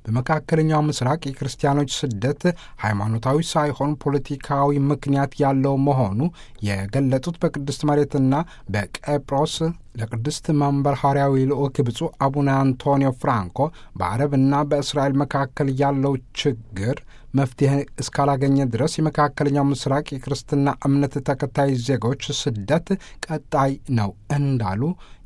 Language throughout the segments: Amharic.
በመካከለኛው ምስራቅ የክርስቲያኖች ስደት ሃይማኖታዊ ሳይሆን ፖለቲካዊ ምክንያት ያለው መሆኑ የገለጡት በቅድስት መሬትና በቄጵሮስ ለቅድስት መንበር ሐዋርያዊ ልዑክ ብፁዕ አቡነ አንቶኒዮ ፍራንኮ በአረብና በእስራኤል መካከል ያለው ችግር መፍትሄ እስካላገኘ ድረስ የመካከለኛው ምስራቅ የክርስትና እምነት ተከታይ ዜጎች ስደት ቀጣይ ነው እንዳሉ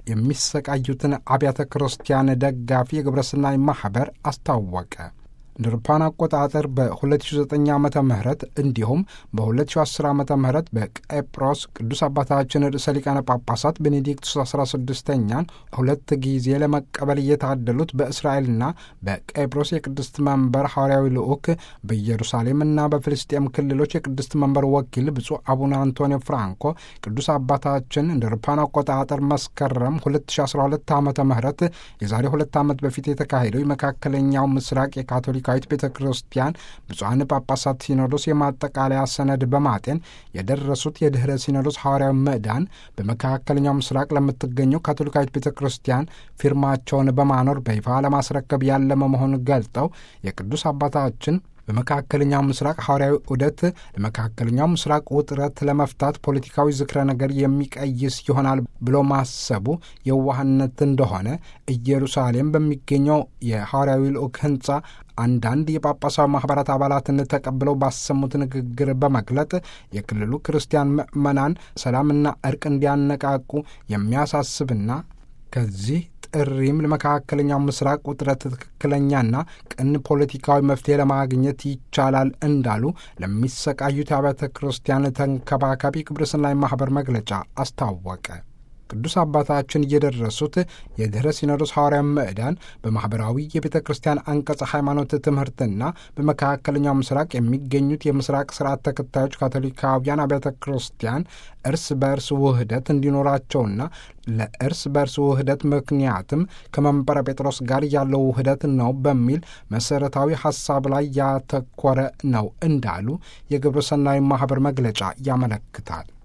የሚሰቃዩትን አብያተ ክርስቲያን ደጋፊ የግብረሰናይ ማኅበር አስታወቀ። እንደ አውሮፓውያን አቆጣጠር በ2009 ዓ ም እንዲሁም በ2010 ዓ ም በቄጵሮስ ቅዱስ አባታችን ርዕሰ ሊቃነ ጳጳሳት ቤኔዲክቱስ 16ኛን ሁለት ጊዜ ለመቀበል እየታደሉት በእስራኤልና በቄጵሮስ የቅድስት መንበር ሐዋርያዊ ልዑክ በኢየሩሳሌምና በፍልስጤም ክልሎች የቅድስት መንበር ወኪል ብፁዕ አቡነ አንቶኒዮ ፍራንኮ ቅዱስ አባታችን እንደ አውሮፓውያን አቆጣጠር መስከረም 2012 ዓ ም የዛሬ ሁለት ዓመት በፊት የተካሄደው የመካከለኛው ምስራቅ የካቶሊክ ካቶሊካዊት ቤተ ክርስቲያን ብፁዓን ጳጳሳት ሲኖዶስ የማጠቃለያ ሰነድ በማጤን የደረሱት የድኅረ ሲኖዶስ ሐዋርያዊ ምዕዳን በመካከለኛው ምስራቅ ለምትገኘው ካቶሊካዊት ቤተ ክርስቲያን ፊርማቸውን በማኖር በይፋ ለማስረከብ ያለመ መሆኑን ገልጠው የቅዱስ አባታችን በመካከለኛው ምስራቅ ሐዋርያዊ ዑደት ለመካከለኛው ምስራቅ ውጥረት ለመፍታት ፖለቲካዊ ዝክረ ነገር የሚቀይስ ይሆናል ብሎ ማሰቡ የዋህነት እንደሆነ ኢየሩሳሌም በሚገኘው የሐዋርያዊ ልዑክ ሕንጻ አንዳንድ የጳጳሳዊ ማኅበራት አባላትን ተቀብለው ባሰሙት ንግግር በመግለጥ የክልሉ ክርስቲያን ምዕመናን ሰላምና እርቅ እንዲያነቃቁ የሚያሳስብና ከዚህ ጥሪም ለመካከለኛው ምስራቅ ውጥረት ትክክለኛና ቅን ፖለቲካዊ መፍትሄ ለማግኘት ይቻላል እንዳሉ ለሚሰቃዩት አብያተ ክርስቲያን ተንከባካቢ ግብረሰናይ ማኅበር መግለጫ አስታወቀ። ቅዱስ አባታችን እየደረሱት የድኅረ ሲኖዶስ ሐዋርያ ምዕዳን በማኅበራዊ የቤተ ክርስቲያን አንቀጸ ሃይማኖት ትምህርትና በመካከለኛው ምስራቅ የሚገኙት የምስራቅ ስርዓት ተከታዮች ካቶሊካውያን አብያተ ክርስቲያን እርስ በእርስ ውህደት እንዲኖራቸውና ለእርስ በእርስ ውህደት ምክንያትም ከመንበረ ጴጥሮስ ጋር ያለው ውህደት ነው በሚል መሠረታዊ ሐሳብ ላይ ያተኮረ ነው እንዳሉ የግብረ ሰናይ ማኅበር መግለጫ ያመለክታል።